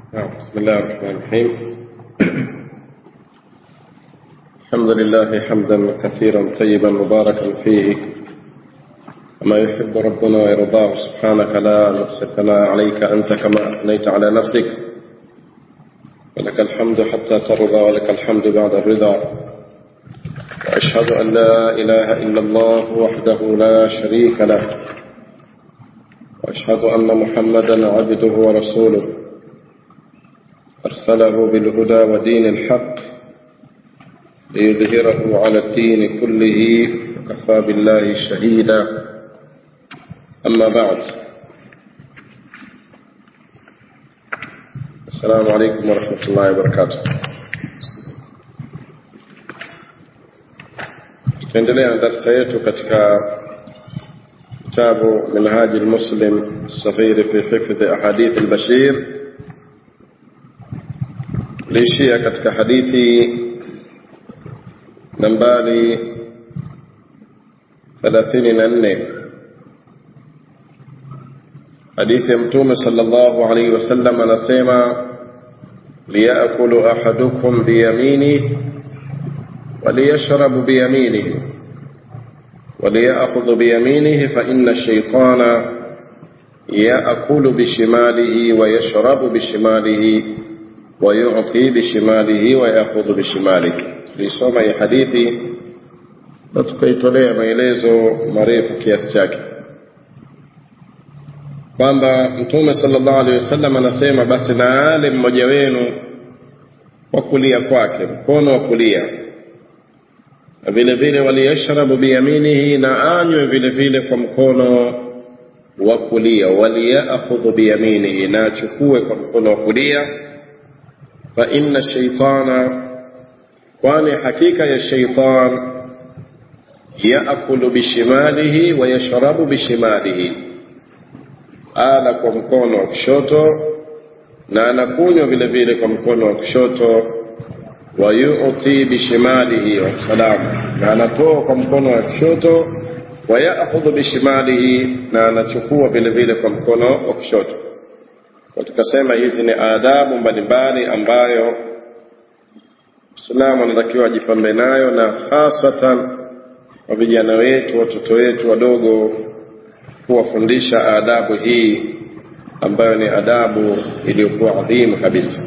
بسم الله الرحمن الرحيم الحمد لله حمدا كثيرا طيبا مباركا فيه كما يحب ربنا ويرضاه سبحانك لا نحصي ثناء عليك أنت كما أثنيت على نفسك ولك الحمد حتى ترضى ولك الحمد بعد الرضا وأشهد أن لا إله إلا الله وحده لا شريك له وأشهد أن محمدا عبده ورسوله أرسله بالهدى ودين الحق ليظهره على الدين كله وكفى بالله شهيدا أما بعد السلام عليكم ورحمة الله وبركاته tuendelea na darsa yetu katika kitabu minhaji lmuslim saghiri fi hifdhi ahadith albashir liishia katika hadithi nambari thelathini na nne hadithi ya mtume sallallahu alaihi wasallam anasema liyakulu ahadukum biyaminihi وليشرب بيمينه وليأخذ بيمينه فإن الشيطان يأكل بشماله ويشرب بشماله ويعطي بشماله ويأخذ بشماله lisoma hii hadithi na tukaitolea maelezo marefu kiasi chake kwamba mtume sallallahu alaihi wasallam anasema basi na ale mmoja wenu wa kulia kwake mkono wa kulia na vile vile waliyashrabu biyaminihi na anywe vile vile kwa mkono wa kulia waliyakhudhu biyaminihi na achukue kwa mkono wa kulia fa inna shaitana kwani hakika ya shaitan yaakulu bishimalihi wa yashrabu bishimalihi ala kwa mkono wa kushoto na anakunywa vile vile kwa mkono wa kushoto wayuti bishimalihi wasalam na anatoa kwa mkono wa kushoto wayakhudhu bishimalihi na anachukua vile vile kwa mkono wa kushoto kwa tukasema hizi ni adabu mbalimbali ambayo Muislamu anatakiwa ajipambe nayo na hasatan kwa vijana wetu watoto wetu wadogo kuwafundisha adabu hii ambayo ni adabu iliyokuwa adhimu kabisa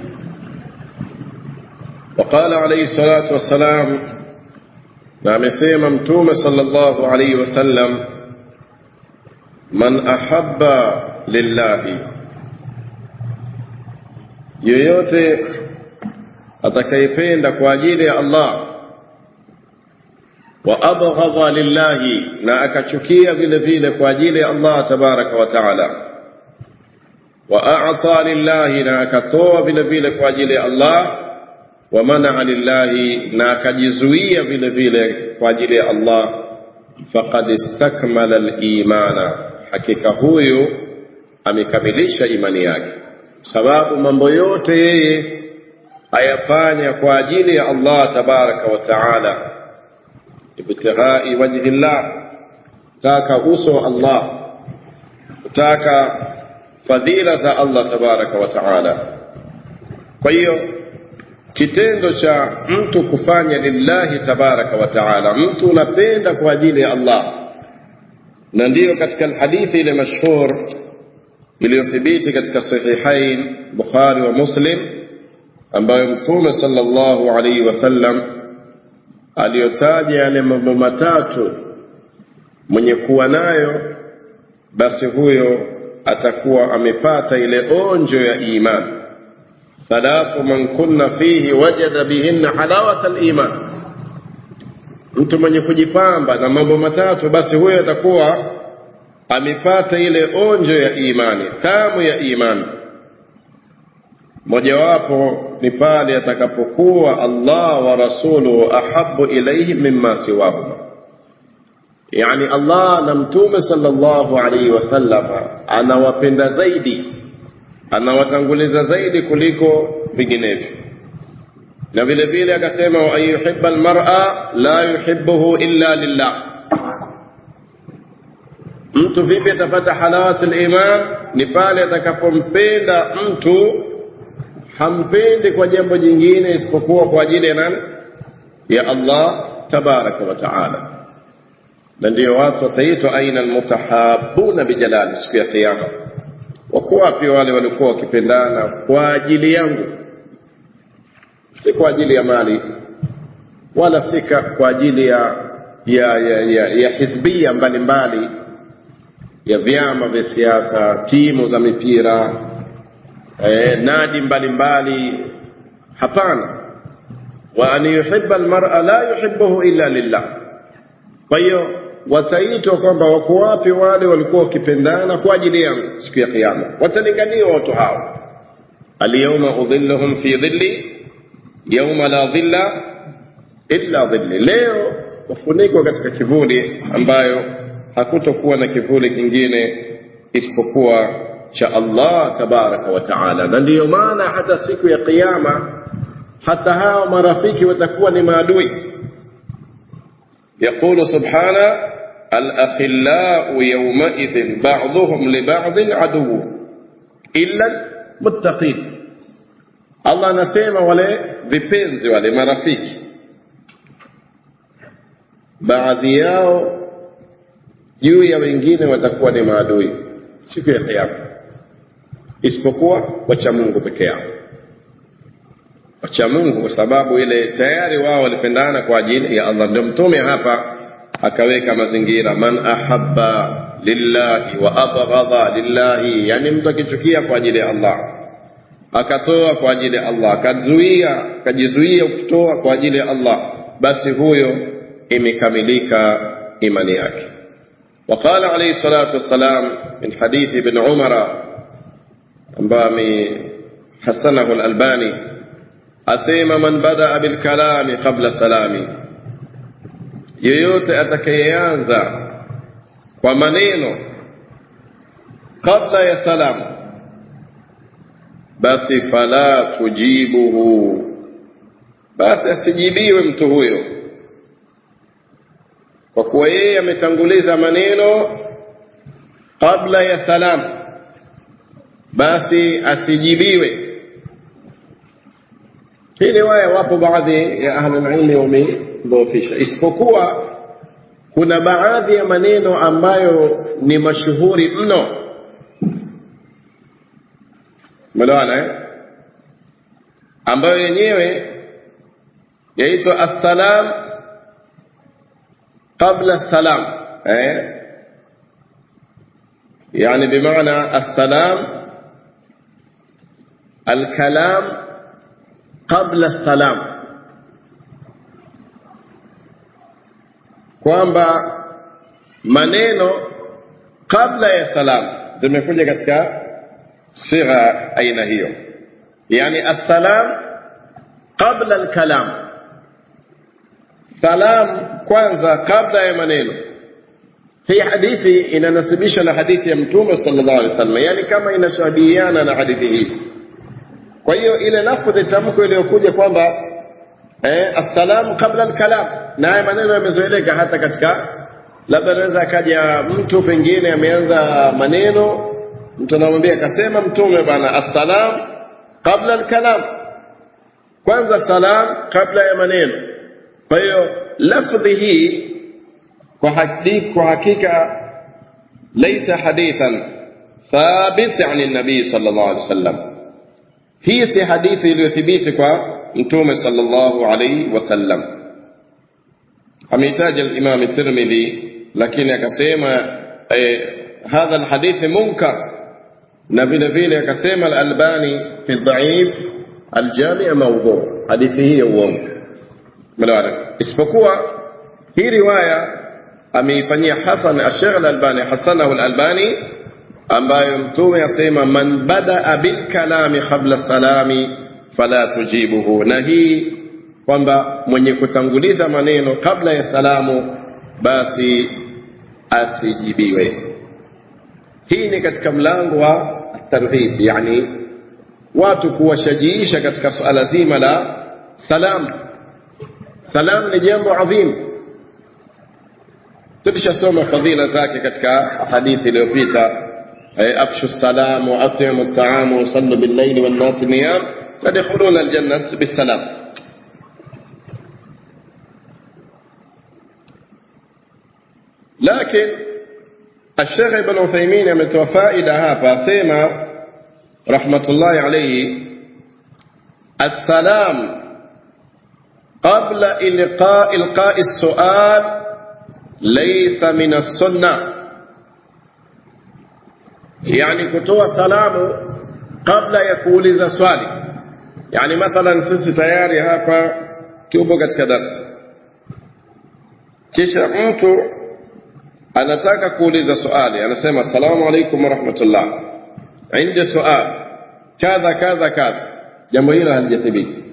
وقال عليه الصلاة والسلام نعم سيما متوم صلى الله عليه وسلم من أحب لله yoyote atakayependa kwa ajili ya Allah wa abghadha lillahi na akachukia vile vile kwa ajili ya Allah tabaraka wa taala wa a'ta lillahi na akatoa vile vile kwa ajili ya Allah wa manaa lillahi na akajizuia vile vile kwa ajili ya Allah faqad istakmala al-imana hakika huyu amekamilisha imani yake sababu mambo yote yeye ayafanya kwa ajili ya Allah tabaraka wa taala ibtighai wajhi Allah taka uso wa Allah kutaka fadhila za Allah tabaraka wa taala kwa hiyo kitendo cha mtu kufanya lillahi tabaraka wa taala mtu unapenda kwa ajili ya Allah na ndiyo katika hadithi ile mashhur iliyothibiti katika sahihain Bukhari wa Muslim ambayo Mtume sallallahu alaihi wasallam aliyotaja yale mambo matatu mwenye kuwa nayo basi huyo atakuwa amepata ile onjo ya imani thalathu man kunna fihi wajada bihinna halawata aliman mtu mwenye kujipamba na mambo matatu basi huyo atakuwa amepata ile onjo ya imani tamu ya imani mojawapo ni pale atakapokuwa Allah wa rasuluhu ahabu ilaihi mimma siwahuma yani Allah na mtume sallallahu alaihi wasallam anawapenda zaidi anawatanguliza zaidi kuliko vinginevyo na vile vile akasema wa ayuhibba almar'a la yuhibbuhu illa lillah mtu vipi atapata halawat liman ni pale atakapompenda mtu hampendi kwa jambo jingine isipokuwa kwa ajili ya nani ya Allah tabaraka wa taala na ndio watu wataitwa aina almutahabuna bijalali siku ya kiyama wako wapi wale walikuwa wakipendana kwa ajili yangu si kwa ajili ya mali wala si kwa ajili ya ya, ya, ya, ya hizbia mbalimbali ya vyama vya siasa timu za mipira eh, nadi mbalimbali hapana wa an yuhibba almar'a la yuhibbuhu illa lillah kwa hiyo wataitwa kwamba wako wapi wale walikuwa wakipendana kwa ajili yangu siku ya kiyama watalinganiwa watu hao alyawma udhilluhum fi dhilli yawma la dhilla illa dhilli leo wafunikwa katika kivuli ambayo hakutokuwa na kivuli kingine isipokuwa cha Allah tabaraka wa taala na ndiyo maana hata siku ya kiyama hata hao marafiki watakuwa ni maadui يقول سبحانه الأخلاء يومئذ بعضهم لبعض عدو إلا المتقين Allah anasema wale vipenzi wale marafiki baadhi yao juu ya wengine watakuwa ni maadui siku ya kiyama isipokuwa wacha Mungu peke yao wacha Mungu kwa sababu ile tayari wao walipendana kwa ajili ya Allah. Ndio mtume hapa akaweka mazingira, man ahabba lillahi wa abghadha lillahi, yani mtu akichukia kwa ajili ya Allah akatoa kwa ajili ya Allah akazuia akajizuia kutoa kwa ajili ya Allah, basi huyo imekamilika imani yake. وقال عليه الصلاة والسلام من حديث ابن عمر أمبامي حسنه الألباني asema man badaa bilkalami qabla salami, yeyote atakayeanza kwa maneno kabla ya salamu, basi fala tujibuhu, basi asijibiwe mtu huyo, kwa kuwa yeye ametanguliza maneno kabla ya salamu, basi asijibiwe. Hii riwaya wapo baadhi ya ahlulilmi wamedhoofisha, isipokuwa kuna baadhi ya maneno ambayo ni mashuhuri mno. Umeelewana eh? ambayo yenyewe yaitwa assalam qabla salam eh? yani bimaana assalam alkalam qabla salam, kwamba maneno kabla ya salam zimekuja katika sigha aina hiyo, yani assalam qabla alkalam, salam kwanza kabla ya maneno. Hii hadithi inanasibisha na hadithi ya Mtume sallallahu alaihi wasallam, yani kama inashabihiana na hadithi hii kwa hiyo ile lafdhi tamko iliyokuja kwamba eh, assalamu qabla alkalam, na haya maneno yamezoeleka hata katika labda anaweza akaja mtu pengine ameanza maneno, mtu anamwambia akasema Mtume bana, assalam qabla alkalam, kwanza salam kabla ya maneno. Kwa hiyo lafdhi hii kwa hakika, kwa hakika laisa hadithan thabit ani nabii sallallahu alaihi wasallam hii si hadithi iliyothibiti kwa mtume sallallahu alaihi wasallam ameitaja al-Imam Tirmidhi lakini akasema eh, hadha alhadithi munkar na vile vile akasema al-Albani fi dhaif al-Jami' mawdhu hadithi hii ya uongo melewana isipokuwa hii riwaya ameifanyia hasan al-Sheikh al-Albani hasanahu al-Albani ambayo mtume asema man badaa bilkalami qabla salami fala tujibuhu, na hii kwamba mwenye kutanguliza maneno kabla ya salamu basi asijibiwe. Hii ni katika mlango wa targhib, yani watu kuwashajiisha katika suala zima la salam. Salam ni jambo adhim, tulishasoma fadhila zake katika hadithi iliyopita afshu salam wa atimu taam wa sallu billaili wannasi niyam تدخلون الجنة بالسلام لكن الشيخ ابن عثيمين ametoa faida hapa asema rahmatullahi alayhi السلام قبل إلقاء إلقاء السؤال ليس من السنة يعني kutoa salamu kabla ya kuuliza swali yani mathalan sisi tayari hapa tupo katika darasa kisha mtu anataka kuuliza swali anasema assalamu alaikum warahmatullah indi sual kadha kadha kadha jambo hilo halijathibiti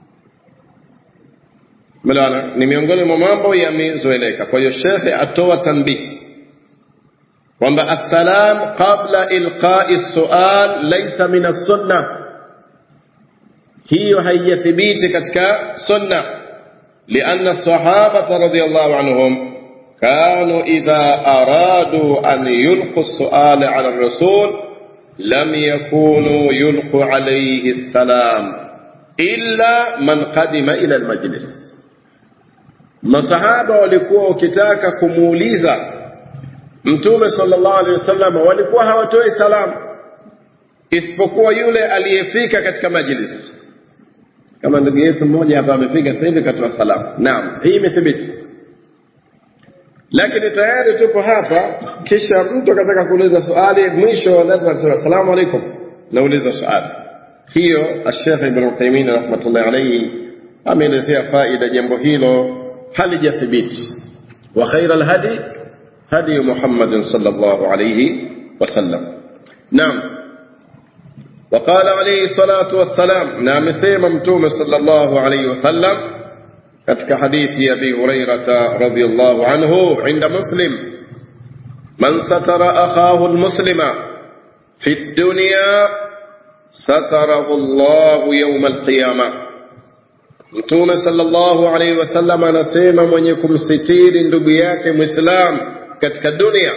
Melewana? Ni miongoni mwa mambo yamezoeleka. Kwa hiyo shekhe atoa tanbih kwamba assalam qabla ilqai sual laysa min as-sunna, hiyo haijathibiti katika sunna, lianna sahaba radhiyallahu anhum كانوا إذا أرادوا أن يلقوا السؤال على الرسول لم يكونوا يلقوا عليه السلام إلا من قدم إلى المجلس masahaba walikuwa wakitaka kumuuliza mtume sallallahu alaihi wasallam walikuwa hawatoi salamu isipokuwa yule aliyefika katika majlis kama ndugu yetu mmoja hapa amefika sasa hivi katoa salamu naam hii imethibiti lakini tayari tupo hapa kisha mtu akataka kuuliza swali mwisho lazima tuseme asalamu alaikum nauliza swali hiyo Sheikh Ibn Uthaymeen rahmatullahi alayhi ameelezea faida jambo hilo halijathibiti wa khaira alhadi hadi Muhammad sallallahu alayhi wasallam naam وقال عليه الصلاة والسلام نعم سيما متوم صلى الله عليه وسلم katika hadithi ya Abi Hurairah radhiyallahu anhu inda Muslim man satara akhahu almuslima fi dunya satarahu Allah yawm alqiyama Mtume sallallahu alaihi wasallam anasema mwenye kumsitiri ndugu yake Muislam katika dunia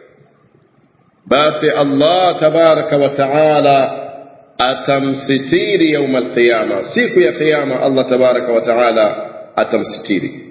basi Allah tabaraka wa taala atamsitiri yawm alqiyama siku ya kiyama Allah tabaraka wa taala atamsitiri.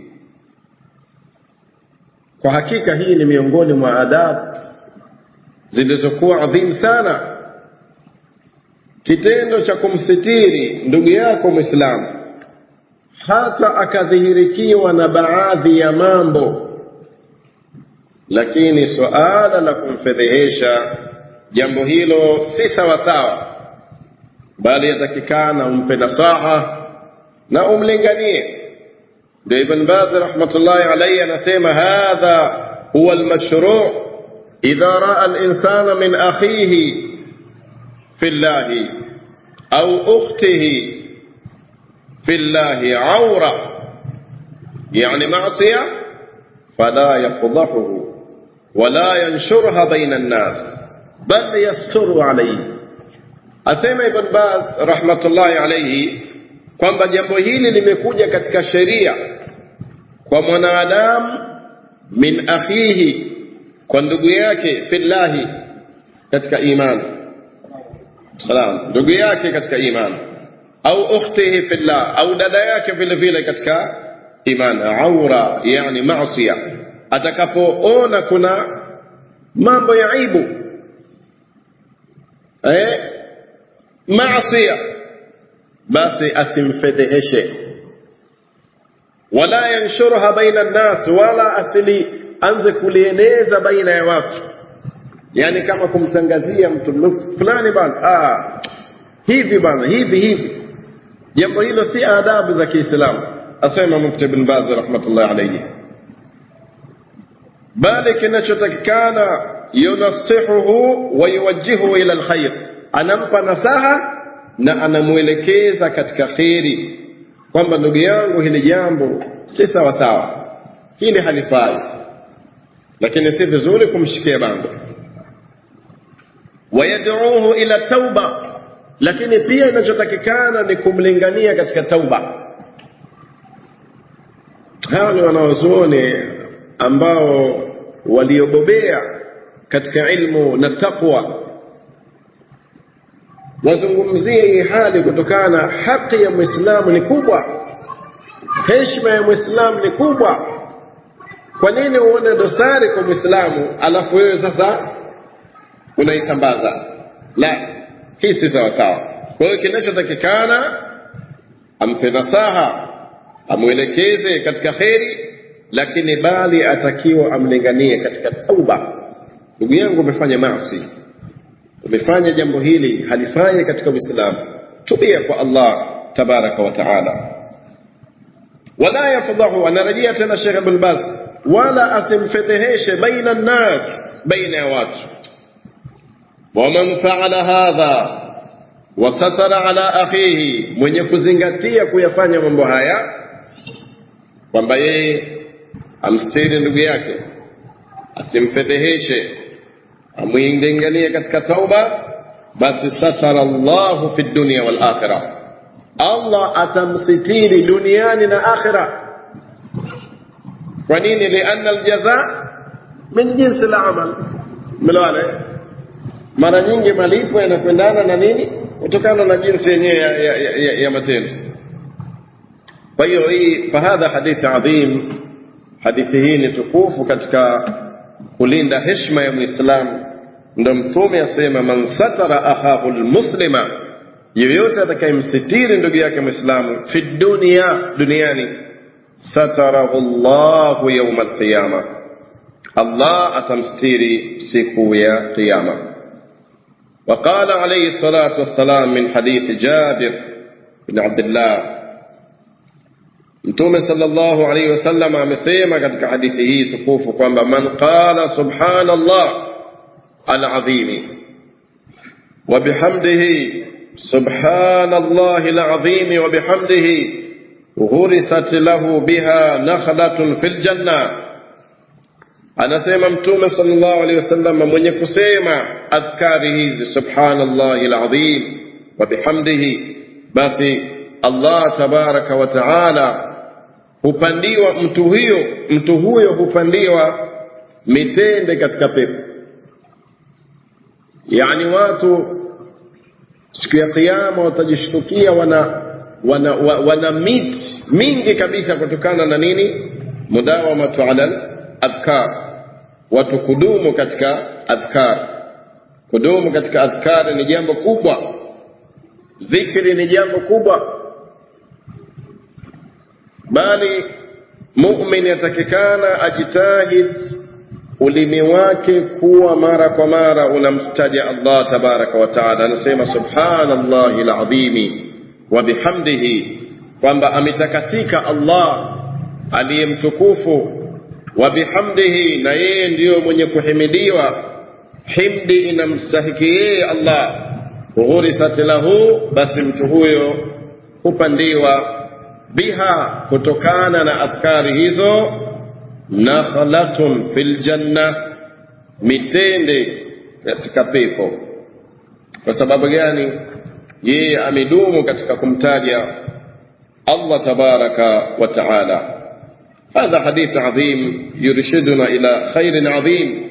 Kwa hakika hii ni miongoni mwa adabu zilizokuwa adhimu sana, kitendo cha kumsitiri ndugu yako Mwislamu hata akadhihirikiwa na baadhi ya mambo, lakini suala la kumfedhehesha jambo hilo si sawasawa, bali yatakikana umpe nasaha na umlinganie ndio Ibn Baz rahmatullahi alayhi anasema hadha huwa almashru' idha ra'a al-insana min akhihi fillahi au ukhtihi fillahi awra yani ma'siya fala yafdahuhu ولا ينشرها بين الناس بل يستر عليه asema Ibn Baz rahmatullahi alayhi kwamba jambo hili limekuja katika sheria kwa mwanadamu min akhihi kwa ndugu yake fillahi katika imani salam ndugu yake katika imani au ukhtihi fillah au dada yake vile vile katika imani aura yani maasiya atakapoona kuna mambo ya aibu eh maasiya basi asimfedheheshe wala yanshurha baina nnas wala asili anze kulieneza baina ya watu yani kama kumtangazia mtu fulani bana ah hivi bana hivi hivi jambo hilo si adabu za Kiislamu asema mufti ibn Baz rahmatullah alayhi bali kinachotakikana yunasihuhu wa yuwajjihu ila alkhair anampa nasaha na anamwelekeza katika kheri kwamba ndugu yangu hili jambo si sawa sawa hili halifai lakini si vizuri kumshikia bango wayad'uhu ila tauba lakini pia inachotakikana ni kumlingania katika tauba hawa ni wanaozuoni ambao waliobobea katika ilmu na taqwa wazungumzie hii hali kutokana haki ya mwislamu ni kubwa heshima ya mwislamu ni kubwa kwa nini uone dosari kwa mwislamu alafu wewe sasa unaitambaza la hii si sawasawa kwa hiyo kinachotakikana ampe nasaha amwelekeze katika kheri lakini bali atakiwa amlinganie katika tauba ndugu yangu umefanya maasi umefanya jambo hili halifai katika uislamu tubia kwa allah tabaraka wa taala wala yafdhahu anarejea tena shekh ibn baz wala asimfedheheshe baina nnas baina ya watu waman faala hadha wasatara ala akhihi mwenye kuzingatia kuyafanya mambo haya kwamba yeye amstiri ndugu yake asimfedheheshe amwinganganie katika tauba basi satara llahu fi dunya wal akhirah allah atamsitiri duniani na akhira kwa nini lianna aljaza min jinsi la amal melewana mara nyingi malipo yanakwendana na nini kutokana na jinsi yenyewe ya, ya, ya, ya matendo kwa hiyo hii fahadha hadithi adhim hadithi hii ni tukufu katika kulinda heshima ya mwislamu ndo mtume asema man satara akhahu lmuslima yoyote atakayemsitiri ndugu yake mwislamu fi dunia duniani satarahu llahu yauma alqiyama allah atamstiri siku ya qiyama وقال عليه الصلاة والسلام من حديث جابر بن عبد الله Mtume sallallahu alaihi wasallam amesema katika hadithi hii tukufu kwamba man qala subhanallah alazimi wa bihamdihi subhanallahi alazimi wa bihamdihi ghurisat lahu biha nakhlatun fil janna anasema mtume sallallahu alaihi wasallam mwenye kusema adhkari hizi subhanallahi alazim wa bihamdihi basi Allah tabaraka wa taala hupandiwa mtu huyo mtu huyo hupandiwa mitende katika pepo yani watu siku ya kiyama watajishtukia wana wana, wana, wana miti mingi kabisa kutokana na nini mudawamatu ala adhkar watu kudumu katika adhkar kudumu katika adhkar ni jambo kubwa dhikri ni jambo kubwa bali mumin yatakikana ajitahid ulimi wake kuwa mara kwa mara unamtaja Allah tabaraka wa taala anasema subhanallahi alazimi wa bihamdihi kwamba ametakasika Allah aliyemtukufu wa bihamdihi na yeye ndiyo mwenye kuhimidiwa himdi inamstahiki yeye Allah ghurisat lahu basi mtu huyo hupandiwa biha kutokana na adhkari hizo nakhlatun fil janna mitende katika pepo kwa sababu gani yeye amedumu katika kumtaja Allah tabaraka wa taala هذا حديث عظيم يرشدنا إلى خير عظيم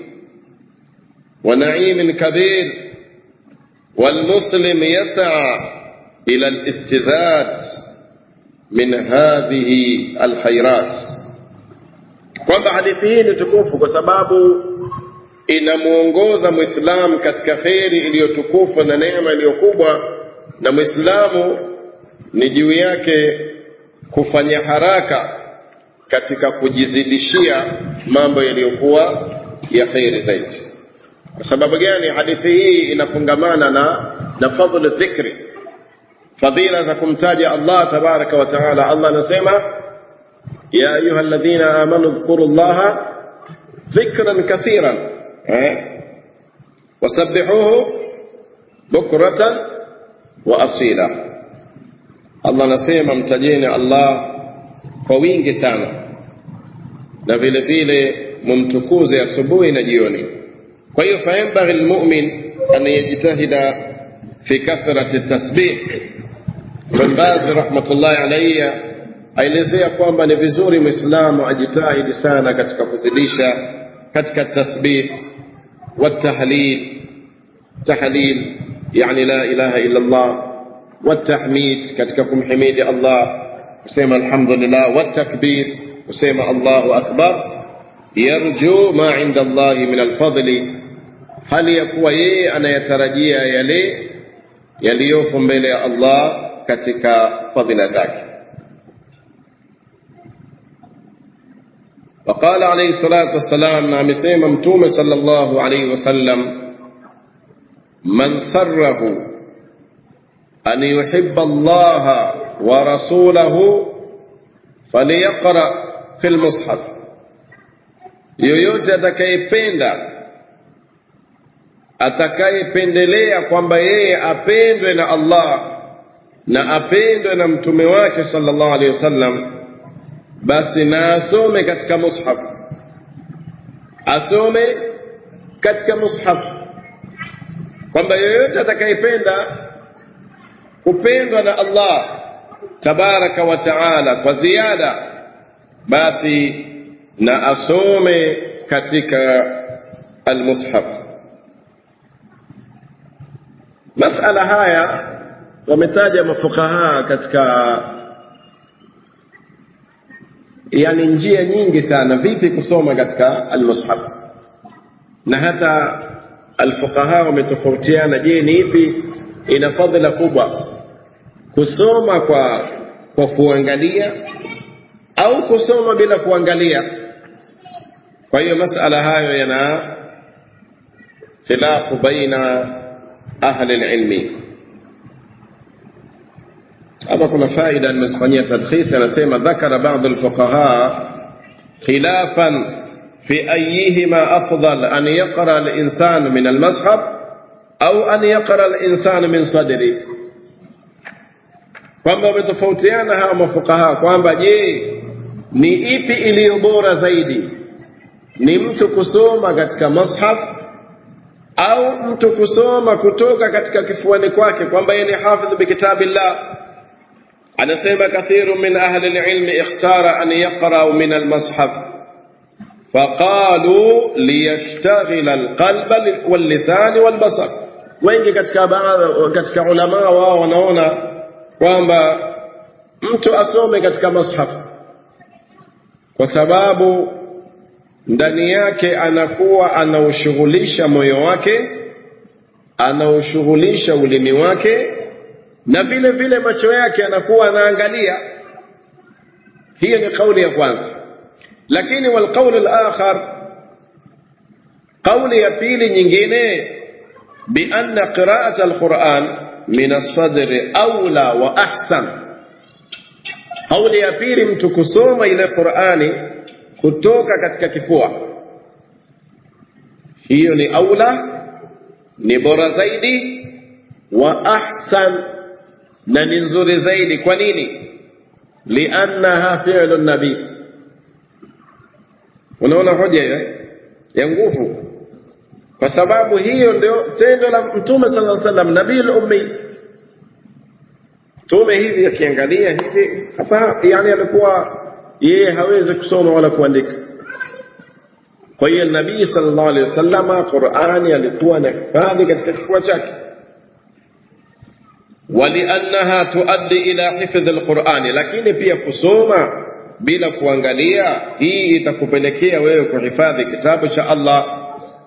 ونعيم كبير والمسلم يسعى إلى الاستزاد من هذه الخيرات kwamba hadithi hii ni tukufu kwa sababu inamwongoza mwislamu katika kheri iliyotukufu na neema iliyokubwa na mwislamu ni juu yake kufanya haraka katika kujizidishia mambo yaliyokuwa ya kheri zaidi kwa sababu gani hadithi hii inafungamana na na fadhlu dhikri fadhila za kumtaja Allah tabaraka wa taala Allah anasema ya ayuha alladhina amanu dhkuru llaha dhikran kathiran eh? wasabbihuhu bukratan wa asila Allah anasema mtajeni Allah kwa wingi sana na vile vile mumtukuze asubuhi na jioni kwa hiyo fayambaghi lmumin an yajtahida fi kathrati tasbih Ibn Baz rahmatullahi alayhi aelezea kwamba ni vizuri Muislamu ajitahidi sana katika kuzidisha katika tasbih wa tahlil tahlil yani la ilaha illa Allah والتحميد katika kumhimidi Allah kusema alhamdulillah والتكبير kusema Allahu akbar yarju ma inda Allah min alfadli hali ya kuwa yeye anayatarajia yale yaliyopo mbele ya Allah katika fadhila zake وقال عليه الصلاة والسلام نعم سيما متوم صلى الله عليه وسلم من سره أن يحب الله ورسوله فليقرأ في المصحف yoyote atakayependa atakayependelea kwamba yeye apendwe na Allah na apendwe na mtume wake sallallahu alaihi wasallam basi na asome katika mushaf asome katika mushaf kwamba yoyote atakayependa kupendwa na Allah tabaraka wa taala kwa ziada basi na asome katika almushaf masala haya wametaja mafukaha katika yani njia nyingi sana vipi kusoma katika almushaf na hata alfuqaha wametofautiana je ni ipi ina fadhila kubwa kusoma kwa kwa kuangalia au kusoma bila kuangalia kwa hiyo masala hayo yana khilafu baina ahli alilmi hapa kuna faida nimezifanyia tadkhis anasema dhakara baadhi alfuqaha khilafan في أيهما أفضل أن يقرأ الإنسان من المصحف أو أن يقرأ الإنسان من صدره kwamba wametofautiana hawa mafukaha kwamba je ni ipi iliyo bora zaidi ni mtu kusoma katika mushaf au mtu kusoma kutoka katika kifuani kwake kwamba yeye ni hafidh bikitabillah anasema kathiru min ahli alilmi ikhtara an yaqra min almushaf فقالوا ليشتغل القلب واللسان والبصر wengi katika katika ulama wao wanaona kwamba mtu asome katika mushaf kwa sababu ndani yake anakuwa anaushughulisha moyo wake anaushughulisha ulimi wake na vile vile macho yake anakuwa anaangalia hiyo ni kauli ya kwanza lakini walqaul alakhar kauli ya pili nyingine bianna qiraat alquran min alsadri aula wa ahsan kauli ya pili mtu kusoma ile qurani kutoka katika kifua hiyo ni aula ni bora zaidi wa ahsan na ni nzuri zaidi kwa nini liannaha fi'lu nabii unaona hoja hiyo ya nguvu kwa sababu hiyo ndio tendo la mtume sallallahu alaihi wasallam nabii ummi mtume hivi akiangalia hivi hapa yani alikuwa yeye hawezi kusoma wala kuandika kwa hiyo nabii sallallahu alaihi wasallama qurani alikuwa anahifadhi katika kifua chake ولأنها تؤدي إلى حفظ القرآن lakini pia kusoma bila kuangalia hii itakupelekea wewe kuhifadhi kitabu cha Allah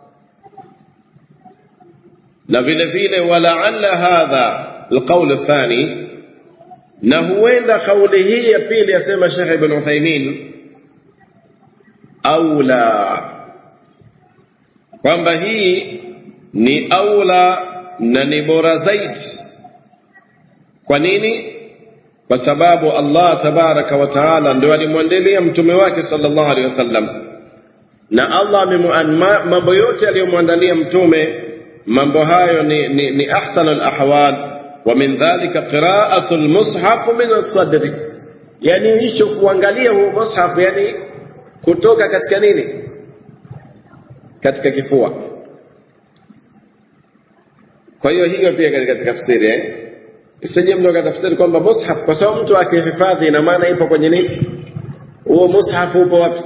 na vile vile walaalla hadha alqawl athani na huenda kauli hii ya pili yasema Sheikh Ibn Uthaymeen aula kwamba hii ni aula na ni bora zaidi kwa nini kwa sababu Allah tabaraka wa taala ndio alimwandalia mtume wake sallallahu alaihi wasallam na Allah mambo yote aliyomwandalia mtume mambo hayo ni, ni, ni ahsan alahwal wa min dhalika qira'atu almushaf min alsadri yani hicho kuangalia huo mushaf yani kutoka katika nini katika kifua kwa hiyo hiyo pia katika tafsiri eh isije mtu akatafsiri kwamba mushaf kwa sababu mtu akihifadhi ina maana ipo kwenye nini huo mushaf upo wapi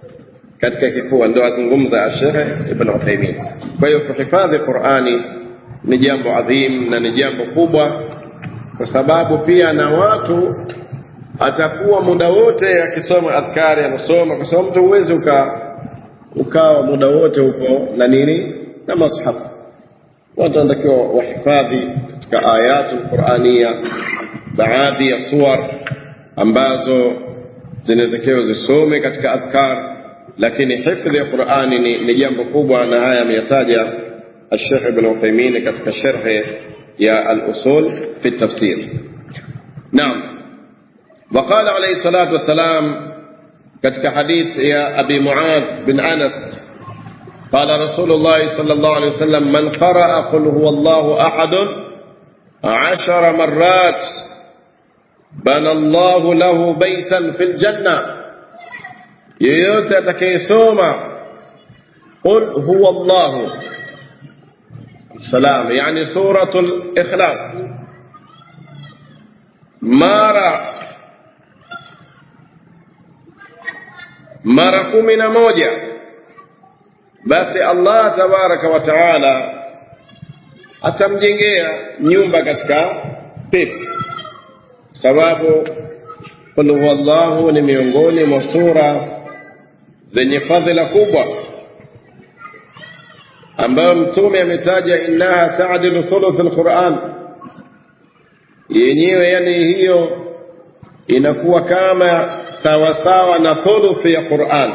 katika kifua ndio azungumza Sheikh Ibn Uthaymeen kwa hiyo kuhifadhi Qur'ani ni jambo adhim na ni jambo kubwa kwa sababu pia na watu atakuwa muda wote akisoma adhkari anasoma kwa sababu mtu huwezi uka ukawa muda wote huko na nini na mashafu watu wanatakiwa wahifadhi katika ayatu qurania baadhi ya suwar ambazo zinatakiwa zisome katika adhkar lakini hifdhi ya qurani ni, ni jambo kubwa na haya ameyataja الشيخ ابن عثيمين katika sharhi يا الأصول في التفسير نعم وقال عليه الصلاة والسلام كتك حديث يا أبي معاذ بن أنس قال رسول الله صلى الله عليه وسلم من قرأ قل هو الله أحد عشر مرات بنى الله له بيتا في الجنة يوتي atakayesoma قل هو الله سلام يعني سورة الإخلاص mara mara kumi na moja basi Allah tabaraka wa taala atamjengea nyumba katika pepo sababu qul huwallahu ni miongoni mwa sura zenye fadhila kubwa ambayo mtume ametaja innaha taadilu thuluth alquran yenyewe yani hiyo inakuwa kama sawasawa na thuluthi ya Qur'an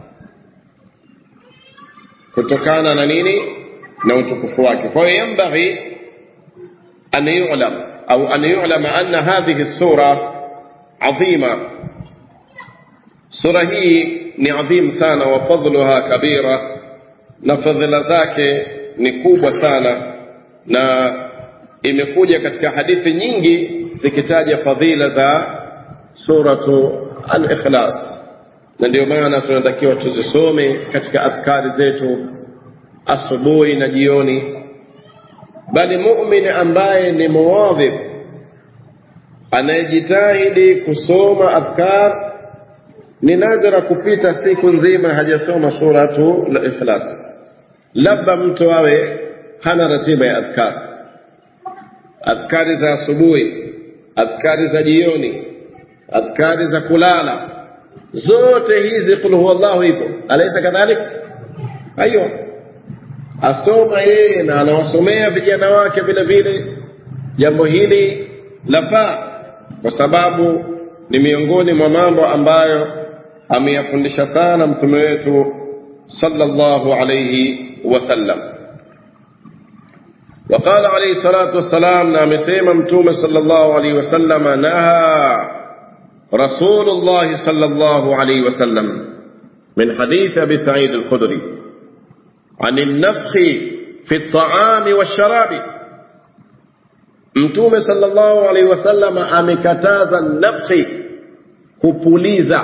kutokana na nini na utukufu wake kwa hiyo yambaghi an yu'lam au an yu'lam anna hadhihi sura adhima sura hii ni adhim sana wa fadluha kabira na fadhila zake ni kubwa sana na imekuja katika hadithi nyingi zikitaja fadhila za suratu al-ikhlas na ndio maana tunatakiwa tuzisome katika adhkari zetu asubuhi na jioni bali muumini ambaye ni muwadhib anayejitahidi kusoma adhkar ni nadra kupita siku nzima hajasoma suratu al-ikhlas labda mtu awe hana ratiba ya adhkar adhkari za asubuhi adhkari za jioni adhkari za kulala zote hizi qul huwallahu ipo alaysa kadhalik aiyo asoma yeye na anawasomea vijana wake vile vile jambo hili lafaa kwa sababu ni miongoni mwa mambo ambayo ameyafundisha sana mtume wetu sallallahu alayhi wasallam وقال عليه الصلاة والسلام نعم سيما متوم صلى الله عليه وسلم نهى رسول الله صلى الله عليه وسلم من حديث أبي سعيد الخدري عن النفخ في الطعام والشراب متوم صلى الله عليه وسلم أمكتاز النفخ كبوليزا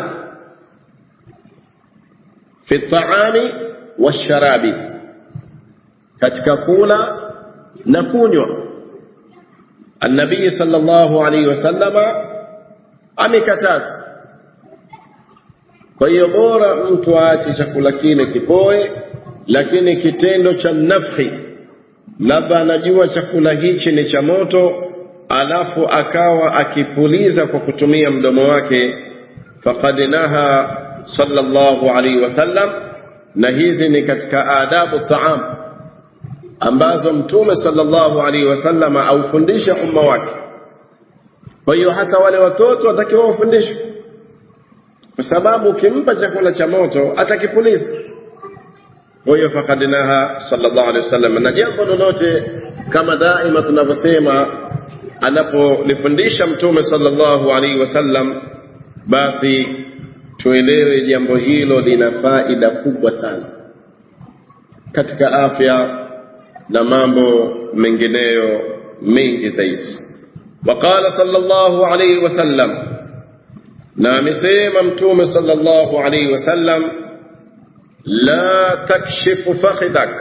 في الطعام والشراب katika kula na kunywa annabii sallallahu alaihi wasallama amekataza kwa hiyo bora mtu aache chakula kile kipoe lakini kitendo cha nafhi labda anajua chakula hichi ni cha moto alafu akawa akipuliza kwa kutumia mdomo wake faqad naha sallallahu alaihi wasallam na hizi ni katika adabu taam ambazo mtume sallallahu alaihi wasallam aufundisha umma wake kwa hiyo hata wale watoto watakiwa wafundishwe kwa sababu ukimpa chakula cha moto atakipuliza kwa hiyo faqad naha sallallahu alaihi wasallam na jambo lolote kama daima tunavyosema anapolifundisha mtume sallallahu alaihi wasallam basi tuelewe jambo hilo lina faida kubwa sana katika afya na mambo mengineyo mengi zaidi وقال صلى الله عليه وسلم نامسيما متوم صلى الله عليه وسلم لا تكشف فخذك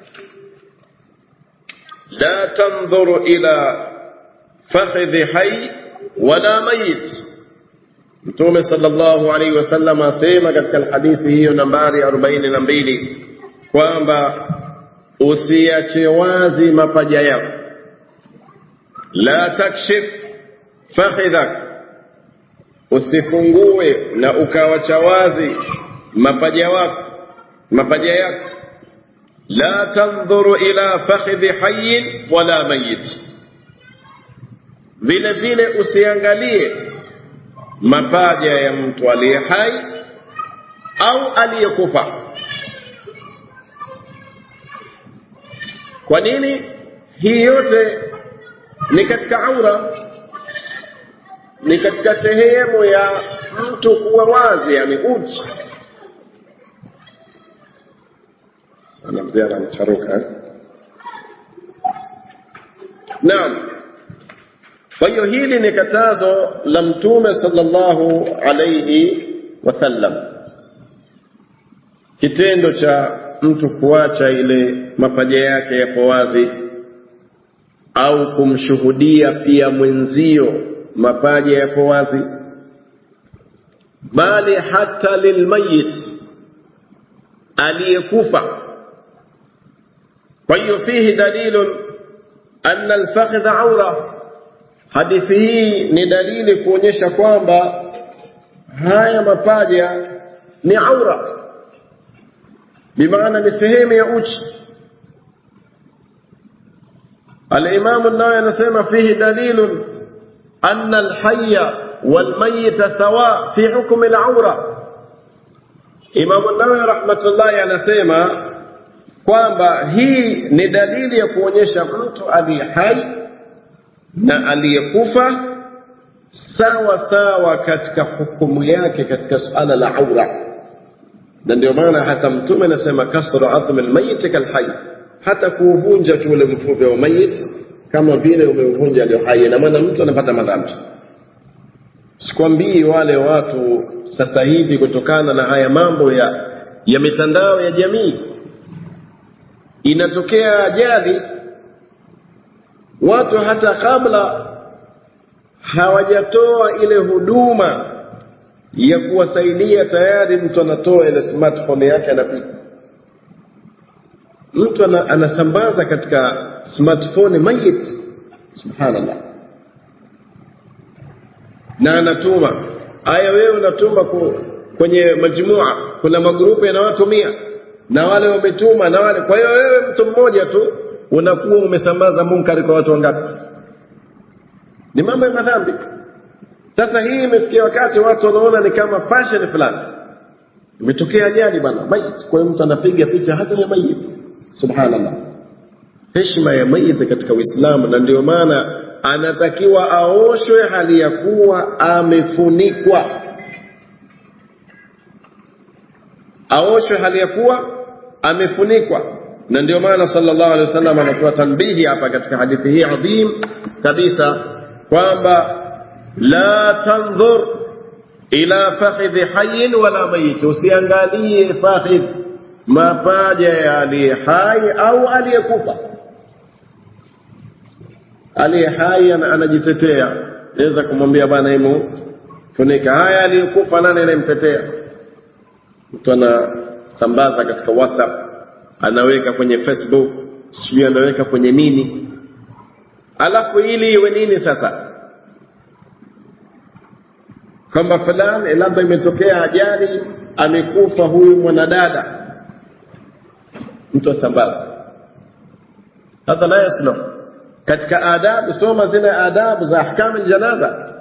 لا تنظر إلى فخذ حي ولا ميت متوم صلى الله عليه وسلم asema katika hadithi hiyo nambari 42 kwamba usiache wazi mapaja yako la takshif fakhidhak usifungue na ukawacha wazi mapaja wako mapaja yako la tandhuru ila fakhidhi hayyin wala mayit vile vile usiangalie mapaja ya mtu aliye hai au aliyekufa kwa nini hii yote ni katika aura ni katika sehemu ya mtu kuwa wazi yani uchi anamzia anamcharuka naam kwa hiyo hili ni katazo la mtume sallallahu alayhi wasallam kitendo cha mtu kuacha ile mapaja yake yapo wazi au kumshuhudia pia mwenzio mapaja yapo wazi bali hata lilmayit aliyekufa kwa hiyo fihi dalilun anna alfakhdha aura hadithi hii ni dalili kuonyesha kwamba haya mapaja ni aura bimaana ni sehemu ya uchi الإمام النووي anasema فيه دليل أن الحي والميت سواء في حكم العورة Imam Nawawi rahmatullahi anasema kwamba hii ni dalili ya kuonyesha mtu aliye hai na aliyekufa sawa sawa katika hukumu yake katika suala la aura, na ndio maana hata Mtume anasema kasru adhmi almayit kalhayy hata kuuvunja tu ule mfupe wa mayit kama vile umeuvunja alio hai, na maana mtu anapata madhambi. Sikwambii wale watu sasa hivi, kutokana na haya mambo ya ya mitandao ya jamii, inatokea ajali, watu hata kabla hawajatoa ile huduma ya kuwasaidia, tayari mtu anatoa ile smartphone yake anapiga mtu anasambaza katika smartphone mayit subhanallah na anatuma aya wewe unatuma kwenye majmua kuna magrupu yana watu mia na wale wametuma na wale kwa hiyo wewe mtu mmoja tu unakuwa umesambaza munkari kwa watu wangapi ni mambo ya madhambi sasa hii imefikia wakati watu wanaona ni kama fashion fulani imetokea ajali bana mayit kwa hiyo mtu anapiga picha hata ya mayit subhanallah heshima ya maiti katika uislamu na ndio maana anatakiwa aoshwe hali ya kuwa amefunikwa aoshwe hali ya kuwa amefunikwa na ndio maana sallallahu alaihi wasallam anatoa tanbihi hapa katika hadithi hii adhim kabisa kwamba la tandhur ila fakhidhi hayyin wala mayit usiangalie fakhidh mapaja ya aliye hai au aliyekufa. Aliye hai anajitetea, naweza kumwambia bwana, hemu funika. Haya, aliyekufa nani anayemtetea? Mtu anasambaza katika WhatsApp, anaweka kwenye Facebook, sijui anaweka kwenye nini, alafu ili iwe nini sasa? kwamba fulani labda imetokea ajali, amekufa huyu mwanadada mtu asambaza hadha la yasluh katika adabu soma zile adabu za ahkamu janaza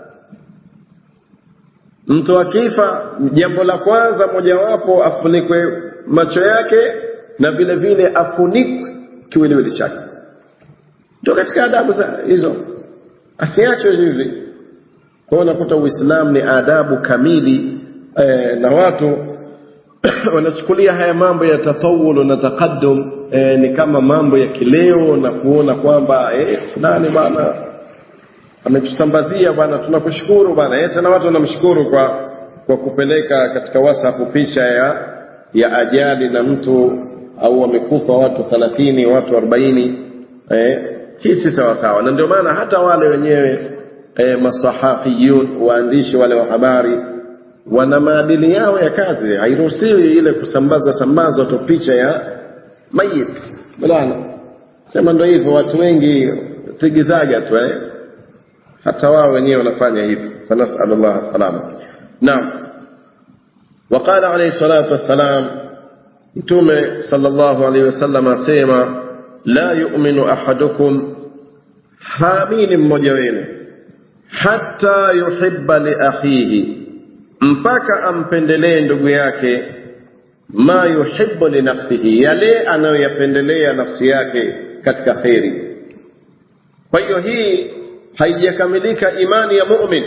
mtu akifa jambo la kwanza mojawapo afunikwe macho yake na vile vile afunikwe kiwiliwili chake ndio katika adabu za hizo asiachwe hivi kwa hiyo unakuta uislamu ni adabu kamili eh, na watu wanachukulia haya mambo ya tatawulu na taqaddum eh, ni kama mambo ya kileo na kuona kwamba eh, fulani bwana ametusambazia bwana tunakushukuru bwana eh, tena watu wanamshukuru kwa kwa kupeleka katika whatsapp picha ya ya ajali na mtu au wamekufa watu 30 watu 40 eh, hii si sawa sawa na ndio maana hata wale wenyewe eh, masahafiyun waandishi wale wa habari wana maadili yao ya kazi hairuhusiwi ile kusambaza sambaza tu picha ya mayit bwana sema ndo hivyo watu wengi zigizaga tu eh? hata wao wenyewe wanafanya hivyo fanasalu llah salama naam وقال عليه الصلاة والسلام متومة صلى الله عليه وسلم سيما لا يؤمن أحدكم حامين مجوين حتى يحب لأخيه mpaka ampendelee ndugu yake ma yuhibbu li nafsihi yale anayoyapendelea nafsi yake katika kheri kwa hiyo hii haijakamilika imani ya mumin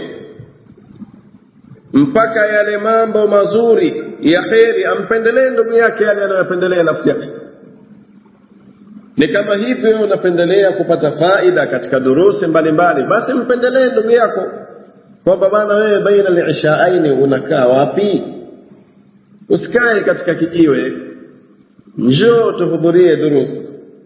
mpaka yale mambo mazuri ya kheri ampendelee ndugu yake yale anayopendelea nafsi yake ni kama hivyo unapendelea kupata faida katika durusi mbalimbali basi mpendelee ndugu yako kwamba bana wewe baina lishaaini unakaa wapi usikae katika kijiwe njoo tuhudhurie durusi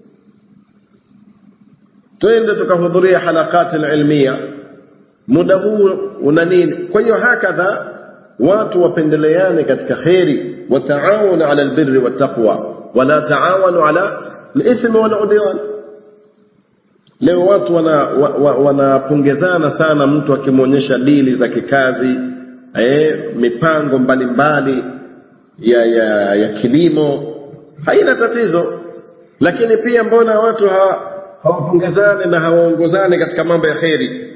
twende tukahudhuria halakati ilmia muda huu una nini kwa hiyo hakadha watu wapendeleane katika kheri wataawanu ala albirri wattaqwa wala taawanu ala lithmi waludwan leo watu wanapongezana wana, wana sana mtu akimwonyesha dili za kikazi eh, mipango mbalimbali mbali ya, ya, ya kilimo haina tatizo lakini pia mbona watu hawapongezane na hawaongozane katika mambo ya kheri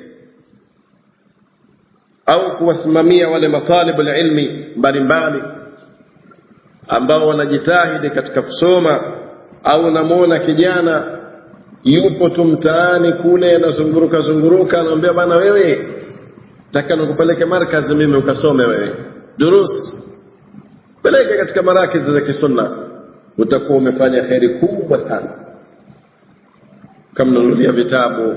au kuwasimamia wale matalibu ilmi mbalimbali ambao wanajitahidi katika kusoma au unamwona kijana yupo tu mtaani kule anazunguruka zunguruka anamwambia bana wewe taka nikupeleke markazi mimi ukasome wewe durus peleke katika marakizi za kisunna utakuwa umefanya kheri kubwa sana ukamnunulia vitabu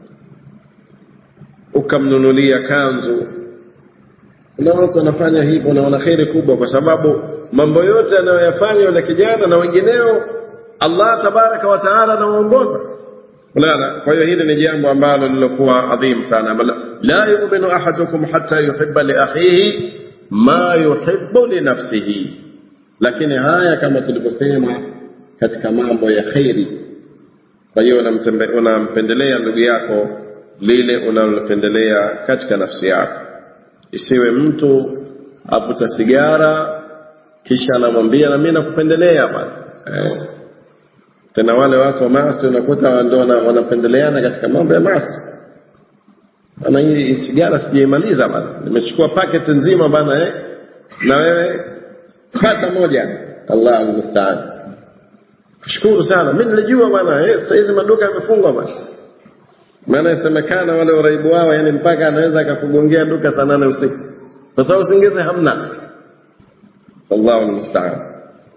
ukamnunulia kanzu kuna watu wanafanya hivyo na wana kheri kubwa kwa sababu mambo yote anayoyafanya yule kijana na wengineo allah tabaraka wa taala anawaongoza unaona kwa hiyo hili ni jambo ambalo lilokuwa adhim sana la yuminu ahadukum hata yuhiba liakhihi ma yuhibu linafsihi lakini haya kama tulivyosema katika mambo ya kheri kwa hiyo unampendelea ndugu yako lile unalopendelea katika nafsi yako isiwe mtu avuta sigara kisha anamwambia na mimi nakupendelea bwana eh. tena wale watu wa maasi unakuta ndo wanapendeleana katika mambo ya maasi ana hii sigara sijaimaliza bana nimechukua packet nzima bana eh na wewe pata moja Allahu musta'an shukuru sana mimi nilijua bana eh sasa hizi maduka yamefungwa bana maana isemekana wale uraibu wao yani mpaka anaweza akakugongea duka saa nane usiku kwa sababu usingizi hamna Allahu musta'an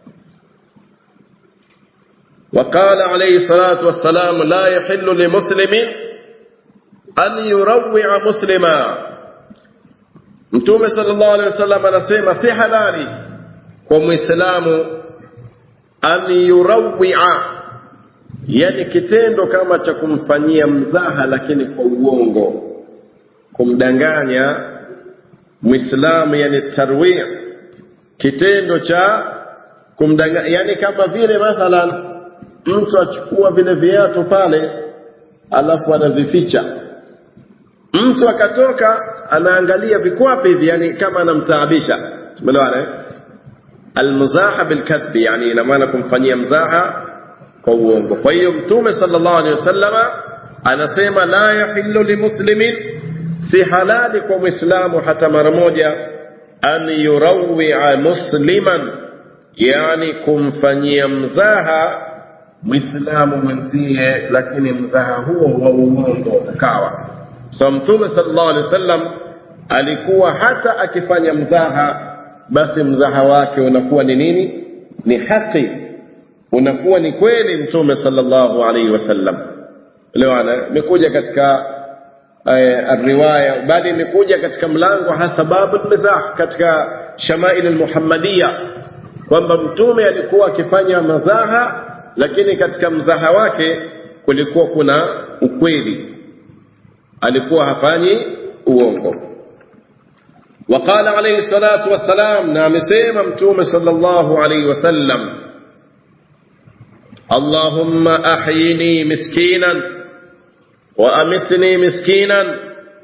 وقال عليه الصلاة والسلام لا يحل لمسلم أن يروع مسلما Mtume sallallahu alaihi wasallam anasema si halali kwa Muislamu an yurawia, yani kitendo kama cha kumfanyia mzaha, lakini kwa uongo, kumdanganya Muislamu, yani tarwi, kitendo cha kumdanganya, yani kama vile mathalan mtu achukua vile viatu pale alafu anavificha mtu akatoka anaangalia vikwapi hivi yani kama anamtaabisha tumeelewana eh almuzaha bilkadhbi yani ina maana kumfanyia mzaha kwa uongo kwa hiyo mtume sallallahu alaihi wasallama anasema la yahillu limuslimin si halali kwa mwislamu hata mara moja an yurawia musliman yani kumfanyia mzaha mwislamu mwenzie lakini mzaha huo wa uongo ukawa so mtume sallallahu alaihi wasallam alikuwa hata akifanya mzaha basi mzaha wake unakuwa ni nini ni haki unakuwa ni kweli mtume sallallahu alaihi wasallam lewana imekuja katika uh, riwaya bali imekuja katika mlango hasa babu mizah katika shamail almuhammadiya kwamba mtume alikuwa akifanya mazaha lakini katika mzaha wake kulikuwa kuna ukweli alikuwa hafanyi uongo وقال عليه الصلاة والسلام نعم سيما متوم صلى الله عليه وسلم اللهم أحيني مسكينا وأمتني مسكينا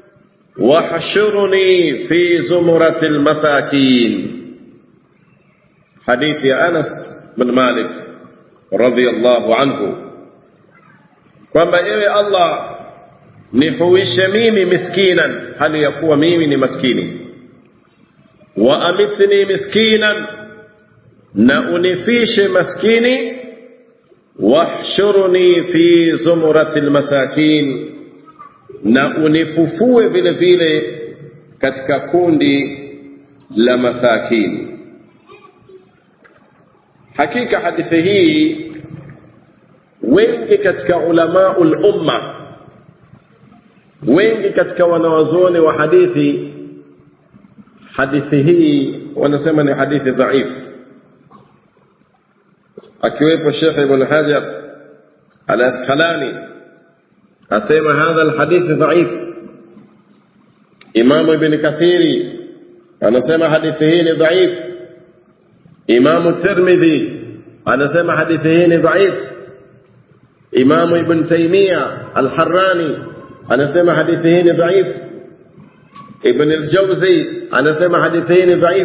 واحشرني في زمرة المساكين حديث أنس بن مالك رضي الله عنه kwamba ewe Allah nihuishe mimi miskinan hali ya kuwa mimi ni maskini wa amitni miskinan na unifishe maskini wahshurni fi zumrati lmasakin na unifufue vile vile katika kundi la masakini hakika hadithi hii wengi katika ulamaul umma wengi katika wanawazuoni wa hadithi hadithi hii wanasema ni hadithi dhaifu akiwepo Sheikh Ibn Hajar al-Asqalani asema hadha alhadith dhaif. Imam Ibn Kathiri anasema hadithi hii ni dhaif. Imam Tirmidhi anasema hadithi hii ni dhaif. Imam Ibn Taymiyyah al-Harrani anasema hadithi hii ni dhaif. Ibn al-Jawzi anasema hadithi hii ni dhaif.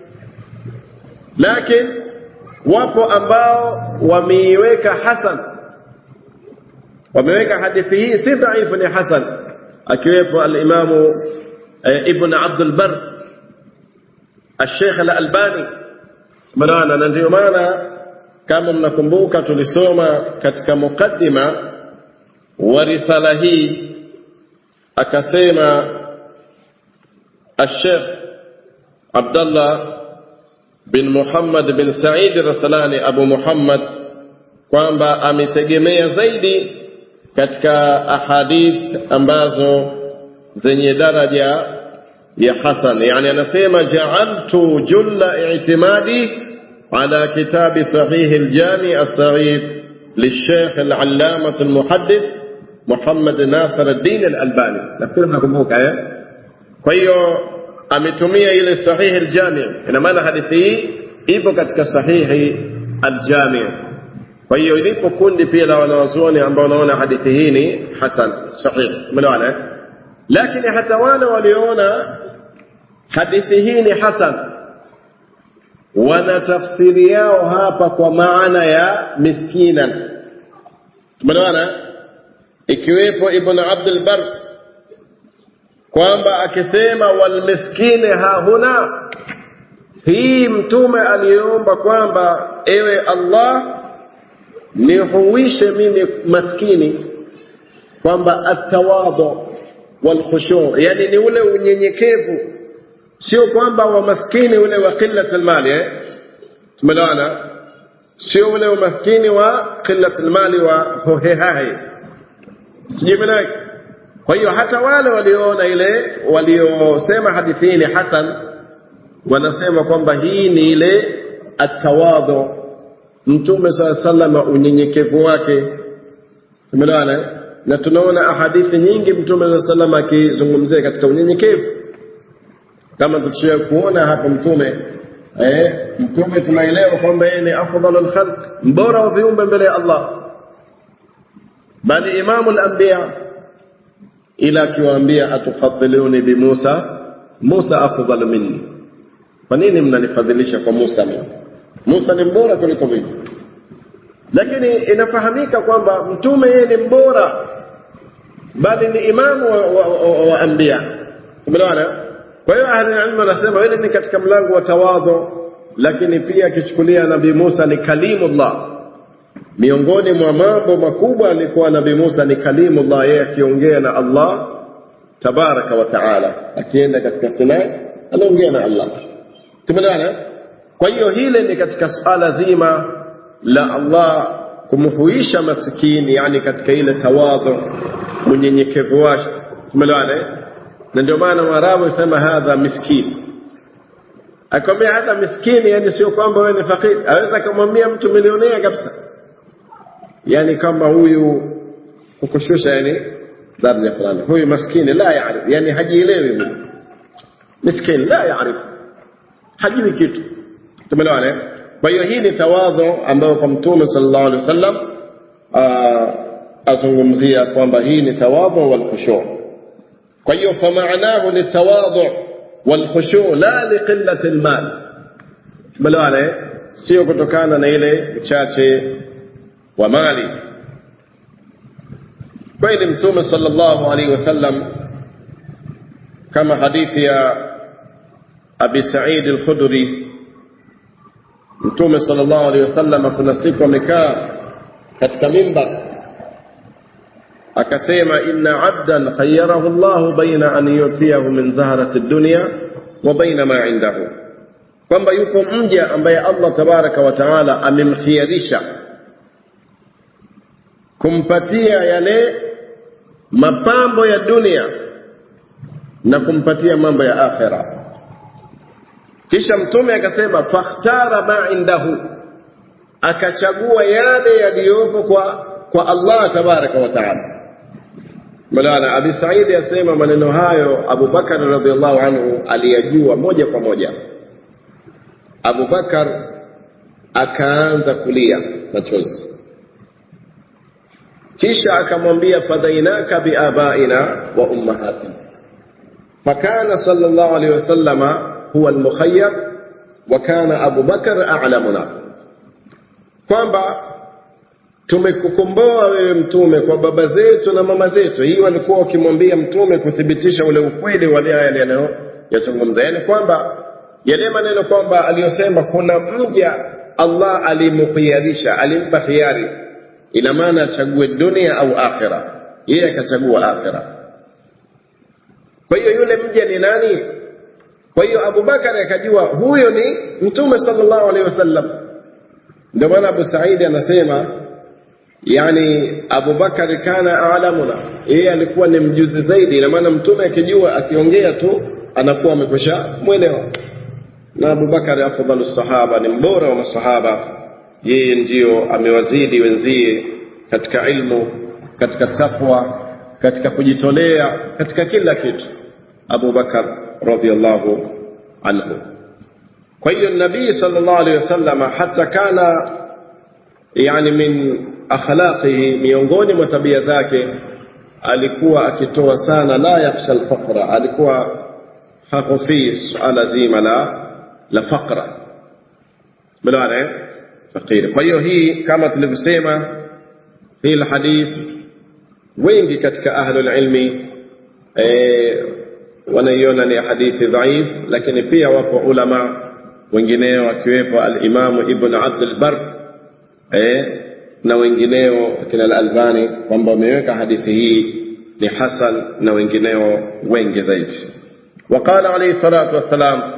Lakini wapo ambao wameiweka hasan wameweka hadithi hii si dhaifu ni hasan akiwepo alimamu eh, ibn abdul bar الشيخ الألباني maana na ndio maana kama mnakumbuka tulisoma katika mukaddima wa risala hii akasema الشيخ عبد الله bin Muhammad bin Said Rasalani Abu Muhammad kwamba ametegemea zaidi katika ahadith ambazo zenye daraja ya hasan, yani anasema ja'altu julla i'timadi ala kitabi sahih al-jami as-saghir للشيخ العلامة المحدث محمد ناصر الدين الألباني nafikiri mnakumbuka eh kwa hiyo ametumia ile sahihi aljami ina maana hadithi hii ipo katika sahihi aljami kwa hiyo ilipo kundi pia la wanawazuoni ambao wanaona hadithi hii ni hasan sahih umeelewana lakini hata wale walioona hadithi hii ni hasan wana tafsiri yao hapa kwa maana ya miskinan umeelewana ikiwepo ibn abdul bar kwamba akisema walmiskini hahuna hii mtume aliomba kwamba ewe Allah nihuishe mimi maskini kwamba atawadhu walkhushu yani ni ule unyenyekevu sio kwamba wa maskini ule wa qillat almali eh tumeelewana sio ule umaskini wa qillat almali wa hohehahe sijui maana kwa hiyo hata wale walioona ile waliosema hadithi hii ni hasan wanasema kwamba hii ni ile atawadhu mtume saa salama unyenyekevu wake tumeelewana na tunaona ahadithi nyingi mtume saa salama akizungumzia katika unyenyekevu kama tushia kuona hapa mtume eh, mtume tunaelewa kwamba yeye ni afdalul khalq mbora wa viumbe mbele ya Allah bali imamul anbiya ila akiwaambia atufadhiluni bi Musa Musa afdal minni kwa nini mnanifadhilisha kwa Musa mimi Musa ni mbora kuliko mimi lakini inafahamika kwamba mtume yeye ni mbora bali ni imamu wa, wa, wa, wa anbiya umeelewana kwa hiyo ahli ilmu wanasema ile ni katika mlango wa tawadhu lakini pia akichukulia nabii Musa ni kalimullah miongoni mwa mambo makubwa alikuwa nabii Musa ni kalimullah yeye akiongea na Allah tabaraka wa taala akienda katika Sinai anaongea na Allah tumeelewana kwa hiyo hile ni katika suala zima la Allah kumhuisha masikini yani katika ile tawadhu unyenyekevu wake tumeelewana na ndio maana Waarabu wasema hadha miskini akwambia hata miskini yani sio kwamba wewe ni fakiri aweza kumwambia mtu milionea kabisa yani kama huyu kukushusha yani daraja fulani huyu maskini la yaarif yani hajielewi huyu miskini la yaarif hajui kitu tumeelewana kwa hiyo hii ni tawadhu ambayo kwa mtume sallallahu alaihi wasallam azungumzia kwamba hii ni tawadhu wal khushu kwa hiyo famaanahu ni tawadhu wal khushu la liqillati almal tumeelewana sio kutokana na ile uchache wa mali kweli mtume sallallahu alaihi wasallam kama hadithi ya abi said al-khudri mtume sallallahu alaihi wasallam kuna siku amekaa katika mimbar akasema inna abdan khayyarahu Allah baina an yutiyahu min zaharati dunya wa baina ma indahu kwamba yuko mja ambaye Allah tabaraka wa taala amemkhiyarisha kumpatia yale mapambo ya dunia na kumpatia mambo ya akhira kisha mtume akasema fakhtara ma indahu akachagua yale yaliyopo kwa kwa Allah tabaraka wa taala Malana Abi Saidi asema maneno hayo Abu Bakar radhiallahu anhu aliyajua moja kwa moja. Abu Bakar akaanza kulia machozi, kisha akamwambia fadhainaka biabaina wa ummahatina, fakana sallallahu alaihi wasallama huwa almukhayyar wa kana Abu Bakar a'lamuna, kwamba tumekukomboa wewe mtume kwa baba zetu na mama zetu. Hii walikuwa wakimwambia mtume kuthibitisha ule ukweli wa yale yanayozungumza, yaani kwamba yale maneno kwamba aliyosema kuna mja Allah alimkhiyarisha, alimpa khiari, ina maana achague dunia au akhira. Yeye akachagua akhira. Kwa hiyo yule mja ni nani? Kwa hiyo Abubakar akajua huyo ni mtume sallallahu alaihi wasallam. Ndio maana Abu Saidi anasema yani Abubakar kana alamuna, yeye alikuwa ni mjuzi zaidi. Ina maana mtume akijua, akiongea tu anakuwa amekwisha mwelewa. Na Abubakar afdhalu sahaba, ni mbora wa masahaba, yeye ndiyo amewazidi wenzie katika ilmu, katika takwa, katika kujitolea, katika kila kitu. Abubakar radhiallahu anhu. Kwa hiyo nabii sallallahu alaihi wasallam hata kana yani min akhlaqihi, miongoni mwa tabia zake alikuwa akitoa sana, la yakhsha alfaqra, alikuwa hakhofii suala zima la la faqra, melewana fakiri. Kwa hiyo hii kama tulivyosema, hii hadith wengi katika ahlul ilmi e, wanaiona ni hadithi dhaif, lakini pia wapo ulama wengineo akiwepo alimamu Ibn Abd al-Barr eh, na wengineo akina al-Albani kwamba wameweka hadithi hii ni hasan na wengineo wengi zaidi. Waqala alayhi salatu wassalam,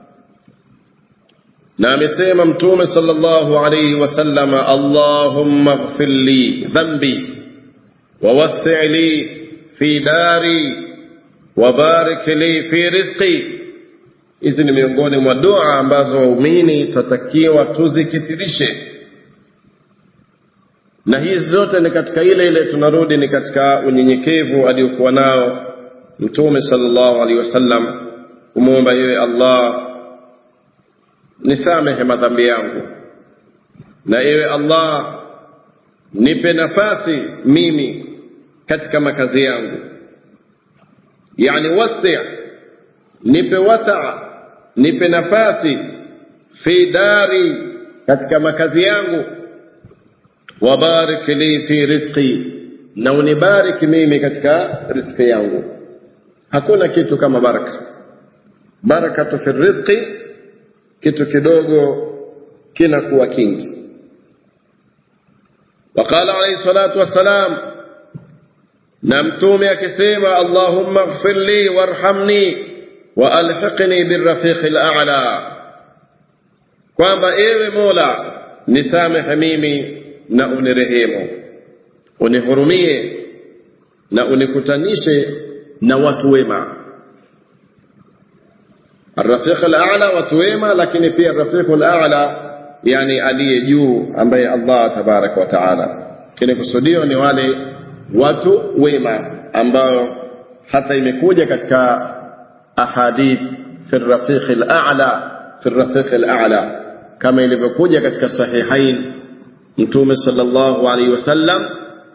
na amesema Mtume sallallahu alayhi wasallam, Allahumma ighfir li dhanbi wa wassi' li fi dari wa barik li fi rizqi. Hizi ni miongoni mwa dua ambazo waumini tutatakiwa tuzikithirishe na hizi zote ni katika ile ile, tunarudi ni katika unyenyekevu aliokuwa nao Mtume sallallahu alaihi wasallam, kumwomba yeye Allah, nisamehe madhambi yangu, na ewe Allah, nipe nafasi mimi katika makazi yangu, yani wasi, nipe wasaa, nipe nafasi fi dari, katika makazi yangu wabarik li fi rizqi, na unibariki mimi katika riziki yangu. Hakuna kitu kama baraka. Barakatu fi rizqi, kitu kidogo kinakuwa kingi. Waqala alayhi salatu wassalam, na mtume akisema allahumma ighfir li warhamni wa alhiqni birrafiqi al-a'la, kwamba ewe Mola nisamehe mimi na unirehemu, unihurumie na unikutanishe na watu wema. Arrafiq al-a'la, watu wema, lakini pia arrafiq al-a'la, yani aliye juu, ambaye Allah tabaraka wa taala. Kile kusudio ni wale watu wema ambao hata imekuja katika ahadith fi rafiq al-a'la, fi rafiq al-a'la kama ilivyokuja katika sahihain mtume sallallahu alaihi wasallam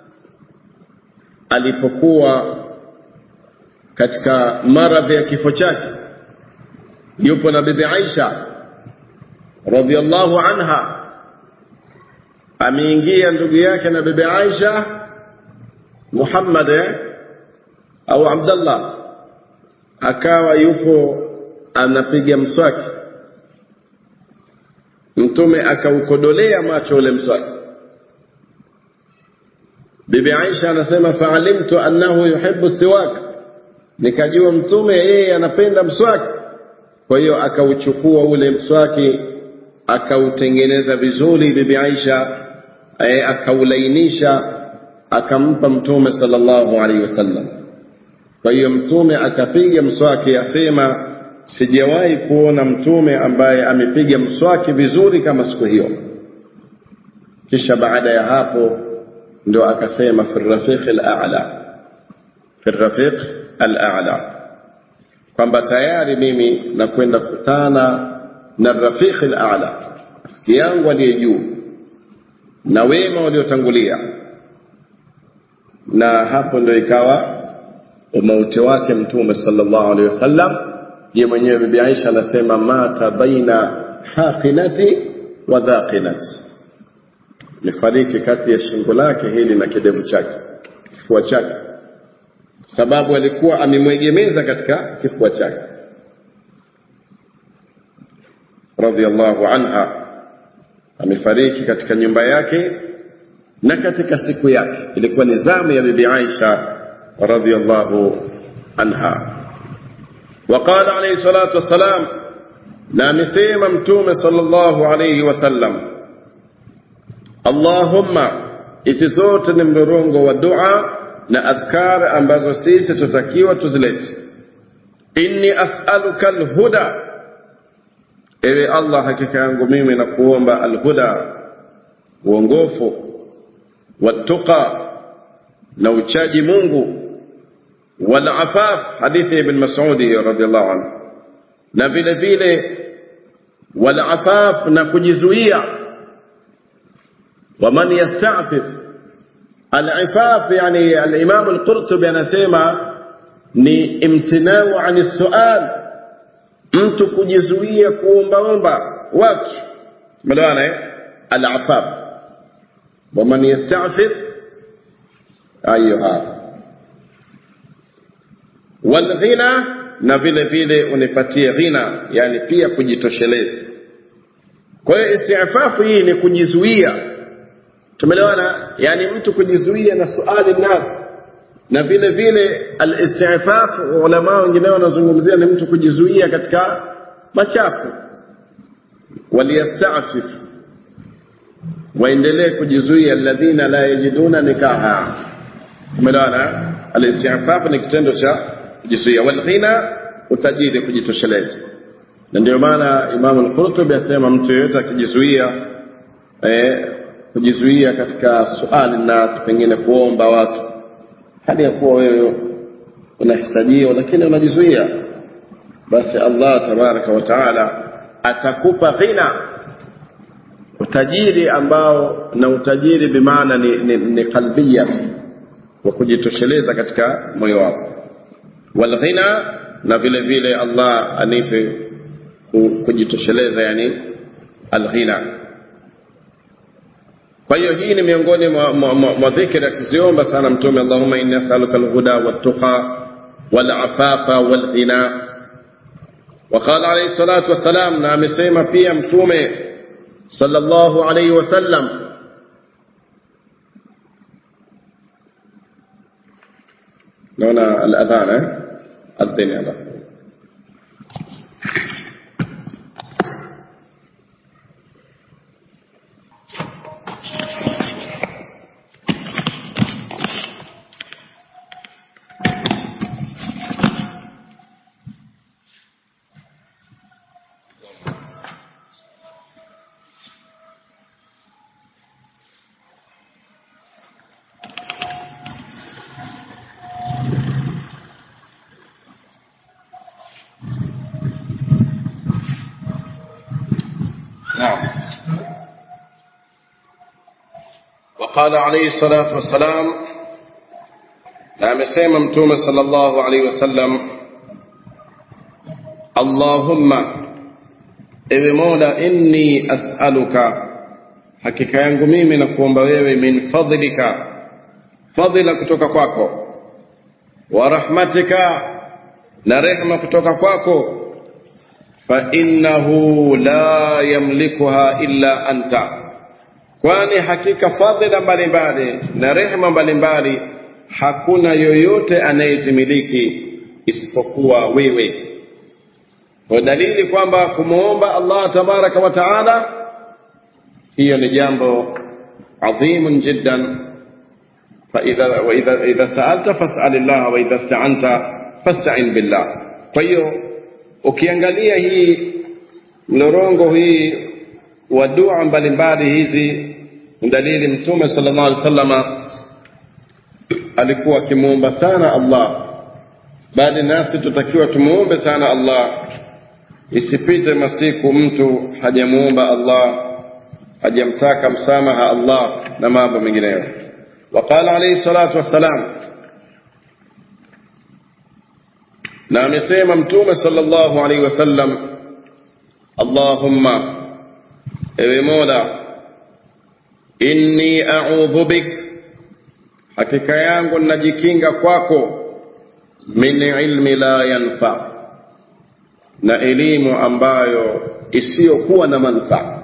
alipokuwa katika maradhi ya kifo chake yupo na bibi Aisha radhiallahu anha ameingia ndugu yake na bibi Aisha Muhammad eh? au Abdullah akawa yupo anapiga mswaki mtume akaukodolea macho ule mswaki bibi Aisha anasema faalimtu annahu yuhibbu siwak nikajua mtume yeye anapenda mswaki kwa hiyo akauchukua ule mswaki akautengeneza vizuri bibi Aisha e, akaulainisha akampa mtume sallallahu alaihi wasallam kwa hiyo mtume akapiga mswaki asema sijawahi kuona mtume ambaye amepiga mswaki vizuri kama siku hiyo kisha baada ya hapo ndio akasema fi rafiq al-a'la fi rafiq al-a'la kwamba tayari mimi nakwenda kukutana na rafiq al-a'la rafiki yangu aliye juu na wema waliotangulia na hapo ndio ikawa umauti wake mtume sallallahu alaihi wasallam ye mwenyewe bibi Aisha anasema mata baina haqinati wa dhaqinati lifariki kati ya shingo lake hili na kidevu chake kifua chake sababu alikuwa amemwegemeza katika kifua chake radhiallahu anha amefariki katika nyumba yake na katika siku yake ilikuwa ni zamu ya bibi Aisha radhiallahu anha وقال عليه الصلاة والسلام na amesema mtume sallallahu alayhi wasallam Allahumma hizi zote ni mdorongo wa dua na adhkar ambazo sisi tutakiwa tuzilete inni as'aluka alhuda ewe Allah hakika yangu mimi na kuomba alhuda uongofu watuqa na uchaji Mungu والعفاف حديث ابن مسعود رضي الله عنه na vile vile walafaf na kujizuia waman yastafif alifaf yani alimam alqurtubi anasema ni imtinau ani sual mtu kujizuia kuombaomba watu umeelewana eh alafaf waman yastafif ayuha walghina na vile vile unipatie ghina yani pia kujitosheleza kwa hiyo istiafafu hii ni kujizuia tumeelewana yani mtu kujizuia na suali nas na vile vile al-istifaf ulama wengine wanazungumzia ni mtu kujizuia katika machafu waliyastafif waendelee kujizuia alladhina la yajiduna nikaha tumeelewana al-istifaf ni kitendo cha kujizuia walghina utajiri kujitosheleza na ndio maana Imam al-Qurtubi asema mtu yeyote akijizuia eh, kujizuia katika suali nas pengine kuomba watu hali ya kuwa wewe unahitajia lakini unajizuia basi Allah tabaraka wa taala atakupa ghina utajiri ambao na utajiri bimaana ni, ni, ni kalbia wa kujitosheleza katika moyo wako walghina na vile vile Allah anipe kujitosheleza yani alghina kwa hiyo hii ni miongoni mwa dhikri akiziomba sana mtume Allahumma inni as'aluka alhuda wattaqa walafafa walghina وقال عليه الصلاة والسلام na amesema pia mtume sallallahu alayhi wasallam naona al-adhan eh adhini Allah نعم وقال عليه الصلاة والسلام na amesema mtume sallallahu alaihi wasallam allahumma ewe mola inni as'aluka hakika yangu mimi na kuomba wewe min fadlika fadhila kutoka kwako wa rahmatika na rehma kutoka kwako fa innahu la yamlikuha illa anta kwani hakika fadhila mbalimbali na rehma mbalimbali hakuna yoyote anayezimiliki isipokuwa wewe kwa dalili kwamba kumwomba Allah tabaraka wa taala hiyo ni jambo adhimun jiddan فإذا وإذا إذا سألت فاسأل الله وإذا استعنت فاستعن بالله kwa hiyo ukiangalia hii mlorongo hii wa dua mbalimbali hizi dalili mtume sallallahu alaihi wasallama alikuwa akimuomba sana Allah bali nasi tutakiwa tumuombe sana Allah isipite masiku mtu hajamuomba Allah hajamtaka msamaha Allah na mambo mengineyo وقال عليه الصلاة والسلام na amesema mtume sallallahu alaihi wasallam allahumma ewe mola inni a'udhu bik hakika yangu najikinga kwako min ilmi la yanfa na elimu ambayo isiyokuwa na manufaa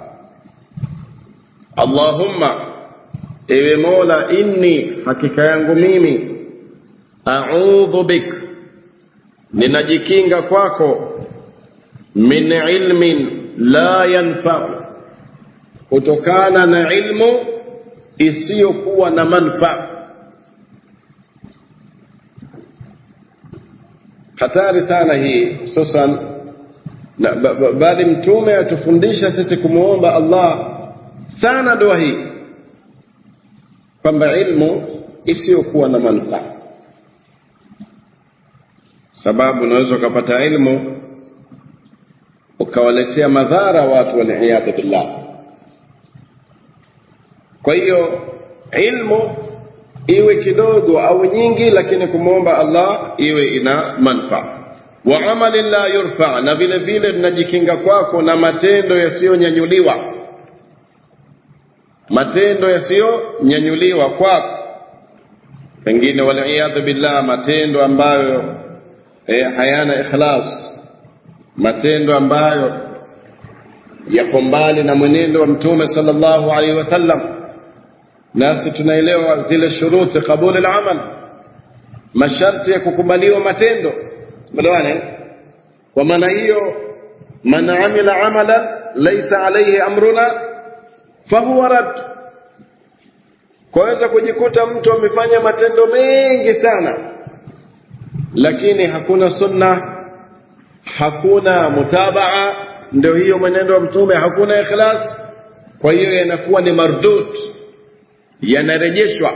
allahumma ewe mola inni hakika yangu mimi a'udhu bik ninajikinga kwako min ilmin la yanfa kutokana na ilmu isiyokuwa na manufaa hatari sana hii hususan bali mtume atufundisha sisi kumwomba Allah sana dua hii kwamba ilmu isiyokuwa na manufaa sababu unaweza ukapata ilmu ukawaletea madhara watu waliyadhu billah kwa hiyo ilmu iwe kidogo au nyingi lakini kumwomba Allah iwe ina manufaa wa amali la yurfa na vile vile tunajikinga kwako na matendo yasiyonyanyuliwa matendo yasiyonyanyuliwa kwako pengine waliyadhu billah matendo ambayo eh, hayana ikhlas matendo ambayo yako mbali na mwenendo wa mtume sallallahu alaihi wasallam nasi tunaelewa zile shuruti qabuli al-amal masharti ya kukubaliwa matendo melewana kwa maana hiyo man amila amalan laysa alayhi amruna fahuwa rad kwaweza kujikuta mtu amefanya matendo mengi sana lakini hakuna sunna hakuna mutabaa ndio hiyo mwenendo wa mtume hakuna ikhlas kwa hiyo yanakuwa ni mardud yanarejeshwa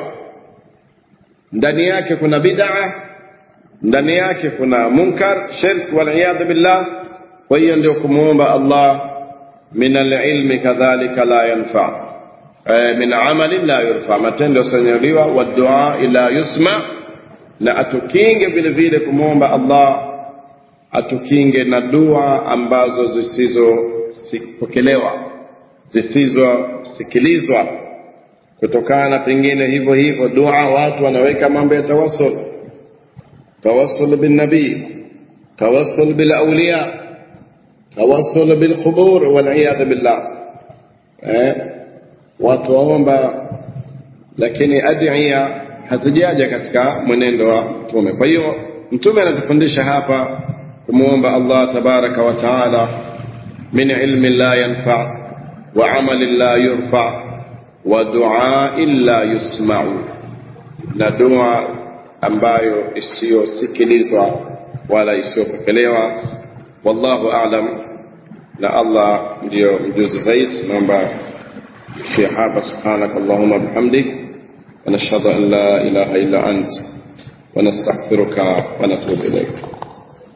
ndani yake kuna bid'a ndani yake kuna munkar shirk wal billah kwa hiyo ndio kumuomba Allah min alilmi kadhalika la yanfa min amali la yurfa matendo yasanyaliwa wa dua ila yusma na atukinge vile vile kumwomba Allah atukinge na dua ambazo zisizopokelewa zisizosikilizwa kutokana pengine hivyo hivyo dua watu wanaweka mambo ya tawassul tawassul bin nabii tawassul bil awliya tawassul bil qubur wal iyad billah eh watu waomba lakini adhiya hazijaja katika mwenendo wa mtume kwa hiyo mtume anatufundisha hapa kumuomba Allah tabaraka wa taala min ilmi la yanfa wa amali la yurfa wa du'a la yusma'u na dua ambayo isiyosikilizwa wala isiyopokelewa wallahu a'lam na Allah ndio mjuzi zaidi naomba في hapa سبحانك اللهم بحمدك ونشهد أن لا إله إلا أنت ونستغفرك ونتوب إليك